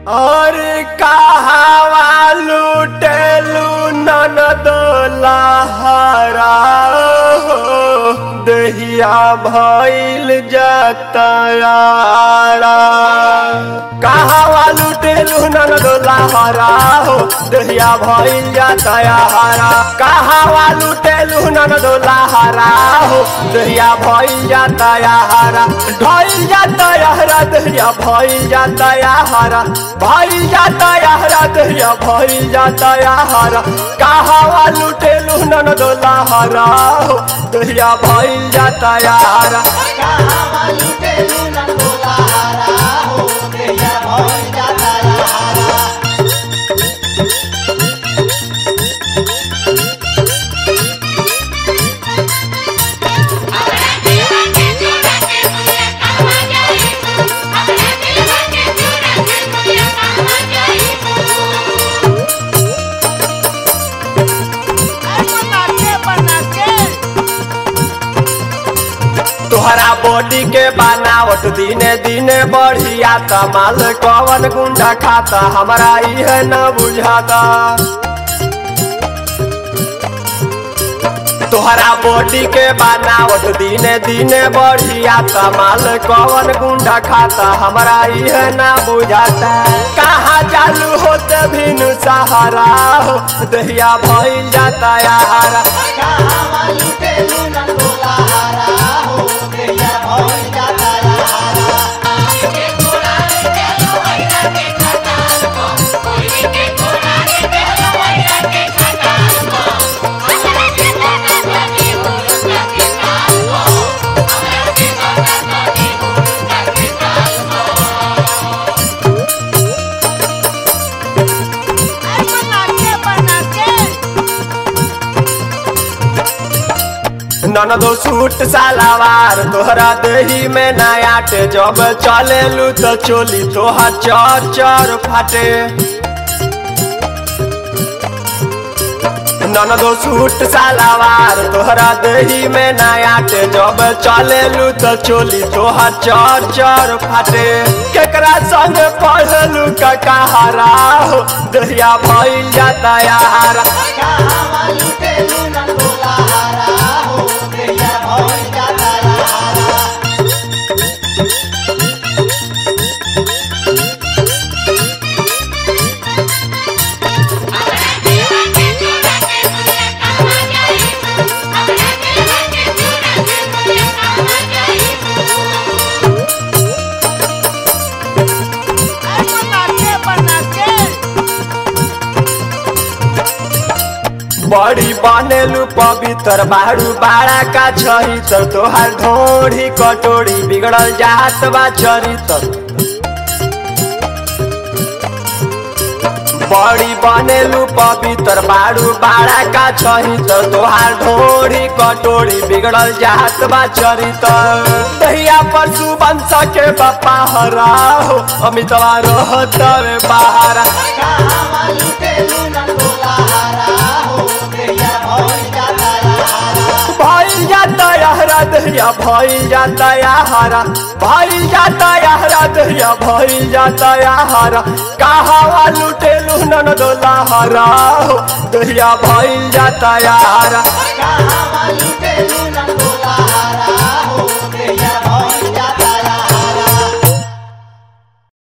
और कहावा लुटेलू ननद लहरा हो दहिया भइल जतयारा कहावा लुटेलू ननद लहरा हो दहिया भइल जतयारा कहावा लुटेलू ननद लहरा हो दहिया भइल जतयारा भइल जतयारा दहिया भइल जतयारा भइल जतयारा दहिया भइल जतयारा कहावा लुटेलू ननद लहरा हो दहिया भइल जतयारा तोहरा बॉडी के बनावट दिने दिने बढ़िया माल कवन गुंडा खाता हमरा इहे न बुझाता तोहरा बॉडी के बनावट दिने दिने बढ़िया माल कवन गुंडा खाता हमरा इहे न बुझाता कहाँ चालू होते भिनु सहारा हो दहिया भइल जाता यारा ननदो सूट सालावार तोहरा देही में नयाट जब चलेलू तो चोली तोहर चर चर फाटे ननदो सूट सालावार तोहरा देही में नयाट जब चलेलू तो चोली तोहर चर चर फाटे केकरा संग पढ़लू का कहारा हो दहिया भइल जाता यारा बड़ी बनेलू पवित्र बारू बाड़ा का छहितर तोहार ढोढ़ी कटोरी बिगड़ल जात बा चरितर बड़ी बनेलू पवित्र बारू बाड़ा का छहितर तोहार ढोढ़ी कटोरी बिगड़ल जात बा चरितर दहिया पर सुबंश के बापा हरा हो अमितवा रहत बाहरा भइल जाता यारा दहिया भइल जाता यारा भइल जाता यारा दहिया भइल जाता यारा कहावा लुटेलू ननदो लहरा हो दहिया भइल जाता यारा